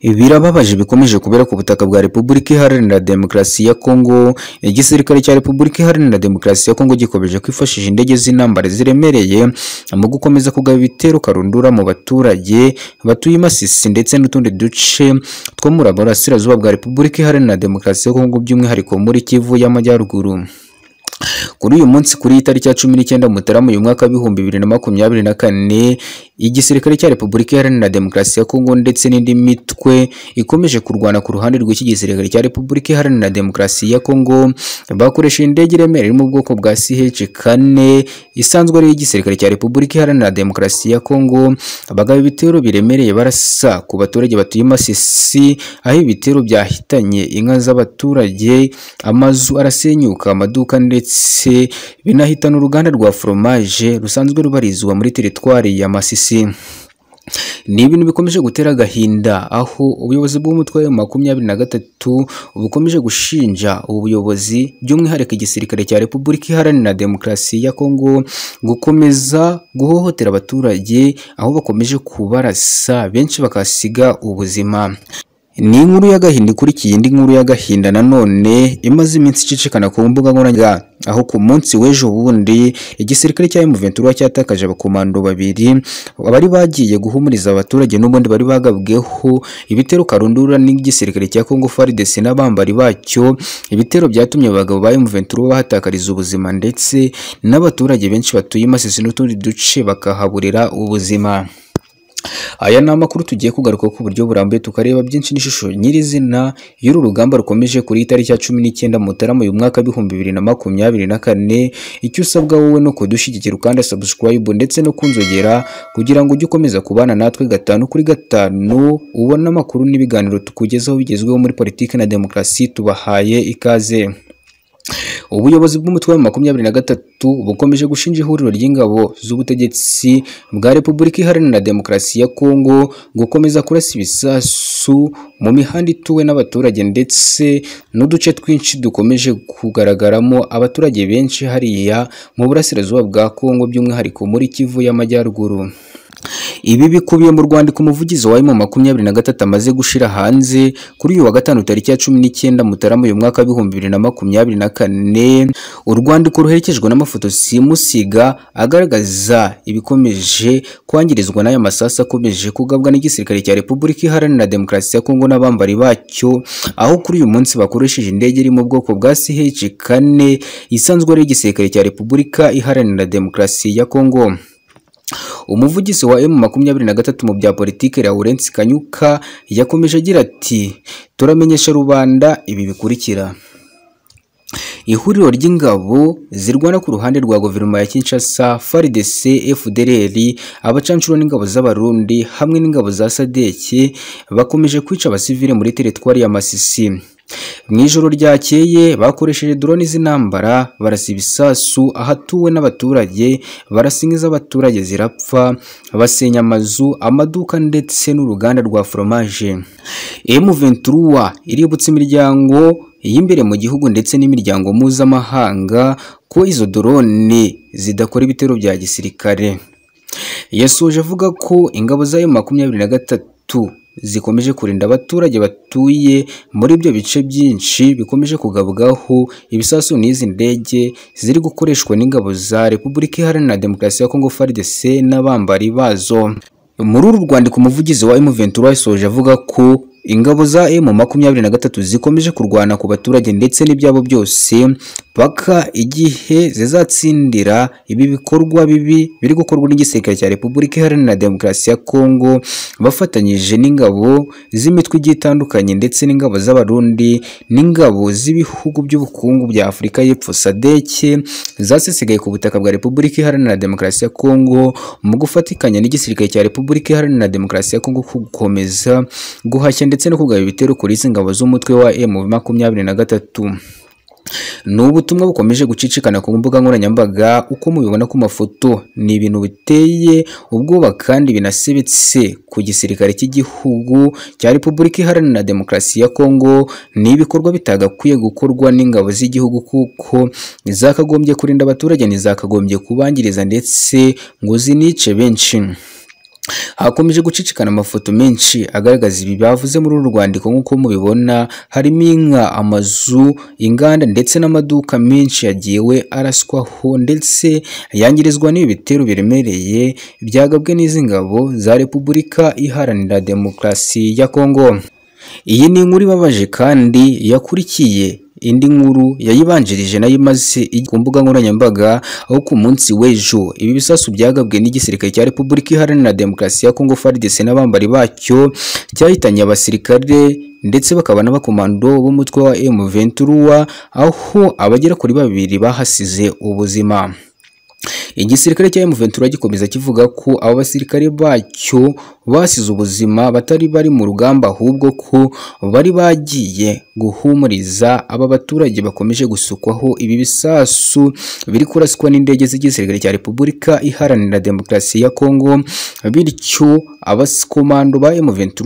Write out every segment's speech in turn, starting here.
Ibi birababaje bikomeje kubera ku butaka bwa Repubulika Iharanira Demokarasi ya Kongo. Igisirikare cya Repubulika Iharanira Demokarasi ya Kongo gikomeje kwifashisha indege z'intambara ziremereye mu gukomeza kugaba ibitero karundura mu baturage batuye i Masisi ndetse n'utundi duce two muri Burasirazuba bwa Repubulika Iharanira Demokarasi ya Kongo by'umwihariko muri Kivu y'Amajyaruguru. Kuri uyu munsi kuri iyi tariki ya cumi n'icyenda Mutarama uyu mwaka w'ibihumbi bibiri na makumyabiri na kane igisirikare cya Repubulika Iharanira Demokarasi ya Kongo ndetse n'indi mitwe ikomeje kurwana ku ruhande rw'iki gisirikare cya Repubulika Iharanira Demokarasi ya Kongo bakoresheje indege iremereye iri mu bwoko bwa CH-4 isanzwe ari igisirikare cya Repubulika Iharanira Demokarasi ya Kongo bagaba ibitero biremereye barasa ku baturage batuye Masisi aho ibitero byahitanye inka z'abaturage amazu arasenyuka amaduka ndetse binahitana uruganda rwa foromaje rusanzwe rubarizwa muri teritwari ya Masisi ni ibintu bikomeje gutera agahinda aho ubuyobozi bw'umutwe wa makumyabiri na gatatu bukomeje gushinja ubuyobozi by'umwihariko igisirikare cya Repubulika Iharanira Demokarasi ya Kongo gukomeza guhohotera abaturage aho bakomeje kubarasa benshi bakasiga ubuzima ni inkuru y'agahinda ikurikiye indi nkuru y'agahinda nanone imaze iminsi icicikana ku mbuga nkoranyambaga aho ku munsi w'ejo bundi igisirikare cya M23 cyatakaje abakomando babiri bari bagiye guhumuriza abaturage n'ubundi bari bagabweho ibitero karundura n'igisirikare cya Congo FARDC n'abambari bacyo ibitero byatumye abagabo ba M23 bahatakariza ubuzima ndetse n'abaturage benshi batuye Masisi n'utundi duce bakahaburira ubuzima aya ni amakuru tugiye kugaruka ku buryo burambuye tukareba byinshi n'ishusho nyirizina y'uru rugamba rukomeje kuri itariki ya cumi n'icyenda mutarama uyu mwaka w'ibihumbi bibiri na makumyabiri na kane icyo usabwa wowe ni ukudushyigikira ukanda subscribe ndetse no kunzogera kugira ngo ujye ukomeza kubana natwe gatanu kuri gatanu ubone amakuru n'ibiganiro tukugezaho bigezweho muri politiki na demokarasi tubahaye ikaze ubuyobozi bw'umutwe wa makumyabiri na gatatu bukomeje gushinja ihuriro ry'ingabo z'ubutegetsi bwa Repubulika Iharanira Demokarasi ya Kongo gukomeza kurasa ibisasu mu mihanda ituwe n'abaturage ndetse n'uduce twinshi dukomeje kugaragaramo abaturage benshi hariya mu burasirazuba bwa Kongo by'umwihariko muri Kivu y'Amajyaruguru ibi bikubiye mu rwandiko umuvugizi wa mu makumyabiri na gatatu amaze gushira hanze kuri uyu wa gatanu tariki ya cumi n'icyenda mutarama uyu mwaka w'ibihumbi bibiri na makumyabiri na kane urwandiko ruherekejwe n'amafoto simusiga agaragaza ibikomeje kwangirizwa n'aya masasu akomeje kugabwa n'igisirikare cya repubulika iharanira demokarasi ya kongo n'abambari bacyo aho kuri uyu munsi bakoresheje indege iri mu bwoko bwa CH kane isanzwe ari igisirikare cya repubulika iharanira demokarasi ya kongo umuvugizi wa M makumyabiri na gatatu mu bya politiki Lawrence Kanyuka yakomeje agira ati turamenyesha rubanda ibi bikurikira ihuriro ry'ingabo zirwana ku ruhande rwa guverinoma ya Kinshasa FARDC FDLR abacancuro n'ingabo z'abarundi hamwe n'ingabo za Sadeke bakomeje kwica abasivile muri teritwari ya Masisi mu ijoro ryakeye bakoresheje drone z'intambara barasa ibisasu ahatuwe n'abaturage barasa inka z'abaturage zirapfa basenya amazu amaduka ndetse n'uruganda rwa foromaje M23 iributsa imiryango y'imbere mu gihugu ndetse n'imiryango mpuzamahanga ko izo drone zidakora ibitero bya gisirikare yasoje avuga ko ingabo za makumyabiri na gatatu zikomeje kurinda abaturage batuye muri ibyo bice byinshi bikomeje kugabwaho ibisasu n'izi ndege ziri gukoreshwa n'ingabo za Repubulika Iharanira Demokarasi ya Kongo FARDC n'abambari bazo muri uru rwandiko umuvugizi wa M23 yasoje avuga ko ingabo za M23 zikomeje kurwana ku baturage ndetse n'ibyabo byose paka igihe zizatsindira ibi bikorwa bibi biri gukorwa n'igisirikare cya Repubulika Iharanira Demokarasi ya Kongo bafatanyije n'ingabo z'imitwe igiye itandukanye ndetse n'ingabo z'abarundi n'ingabo z'ibihugu by'ubukungu bya Afurika y'Epfo sadeke zasesekaye ku butaka bwa Repubulika Iharanira Demokarasi ya Kongo mu gufatikanya n'igisirikare cya Repubulika Iharanira Demokarasi ya Kongo gukomeza guhashya ndetse no kugaba ibitero kuri izi ngabo z'umutwe wa M23 ni ubutumwa bukomeje gucicikana ku mbuga nkoranyambaga uko mubibona ku mafoto ni ibintu biteye ubwoba kandi binasebetse ku gisirikare cy'igihugu cya Repubulika Iharanira Demokarasi ya Kongo ni ibikorwa bitagakwiye gukorwa n'ingabo z'igihugu kuko zakagombye kurinda abaturage ntizakagombye kubangiriza ndetse ngo zinice benshi hakomeje gucicikana amafoto menshi agaragaza ibi bavuze muri uru rwandiko nk'uko mubibona harimo inka amazu inganda ndetse n'amaduka menshi yagiwe araswaho ndetse yangirizwa n'ibi bitero biremereye byagabwe n'izi ngabo za repubulika iharanira demokarasi ya kongo iyi ni inkuru ibabaje kandi yakurikiye indi nkuru yayibanjirije nayo imaze ijya ku mbuga nkoranyambaga aho ku munsi w'ejo ibi bisasu byagabwe n'igisirikare cya repubulika iharanira demokarasi ya kongo fardc n'abambari bacyo cyahitanye abasirikare ndetse bakaba n'abakomando b'umutwe wa M23 aho abagera kuri babiri bahasize ubuzima igisirikare cya M23 gikomeza kivuga ko abo basirikare bacyo basize ubuzima batari bari mu rugamba ahubwo ko bari bagiye guhumuriza aba baturage bakomeje gusukwaho ibi bisasu biri kuraswa n'indege z'igisirikare cya Repubulika Iharanira Demokarasi ya Kongo bityo abakomando ba M23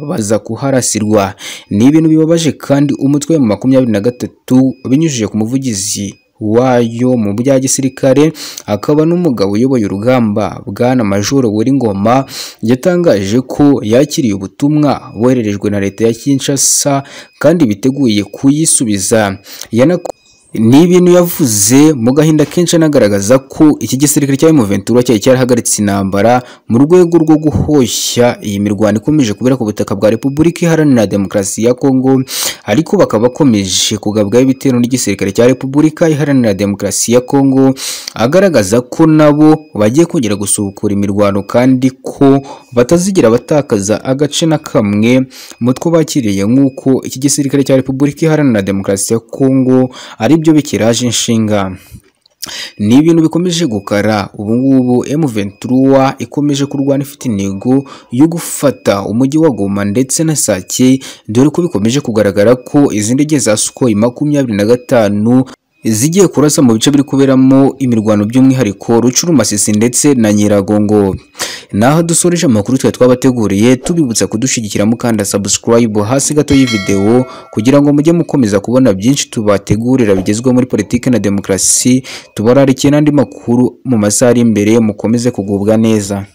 baza kuharasirwa ni ibintu bibabaje kandi umutwe mu makumyabiri na gatatu binyujije ku muvugizi wayo mu bya gisirikare akaba n'umugabo uyoboye urugamba bwana majoro wuri ngoma yatangaje ko yakiriye ubutumwa bohererejwe na leta ya Kinshasa kandi biteguye kuyisubiza Yanako ni ibintu yavuze mu gahinda kenshi anagaragaza ko iki gisirikare cya M23 cyari cyarahagaritse intambara mu rwego rwo guhoshya iyi mirwano ikomeje kubera ku butaka bwa Repubulika Iharanira Demokarasi ya Kongo ariko bakaba bakomeje kugabwaho ibitero n'igisirikare cya Repubulika Iharanira Demokarasi ya Kongo agaragaza ko nabo bagiye kongera gusubukura imirwano kandi ko batazigera batakaza agace na kamwe mu two bakiriye nk'uko iki gisirikare cya Repubulika Iharanira Demokarasi ya Kongo ari byo bikiraje inshinga ni ibintu bikomeje gukara ubu ngubu M23 ikomeje kurwana ifite intego yo gufata umujyi wa Goma ndetse na Sake dore ko bikomeje kugaragara ko izi ndege za Sukhoi makumyabiri na gatanu zigiye kurasa mu bice biri kuberamo imirwano by'umwihariko Rucurumasisi ndetse na Nyiragongo naho dusoreje amakuru twe twabateguriye tubibutsa kudushyigikira mukanda subscribe hasi gato y'ivideo kugira ngo mujye mukomeza kubona byinshi tubategurira bigezweho muri politiki na demokarasi tubararikiye n'andi makuru mu masaha ari imbere mukomeze kugubwa neza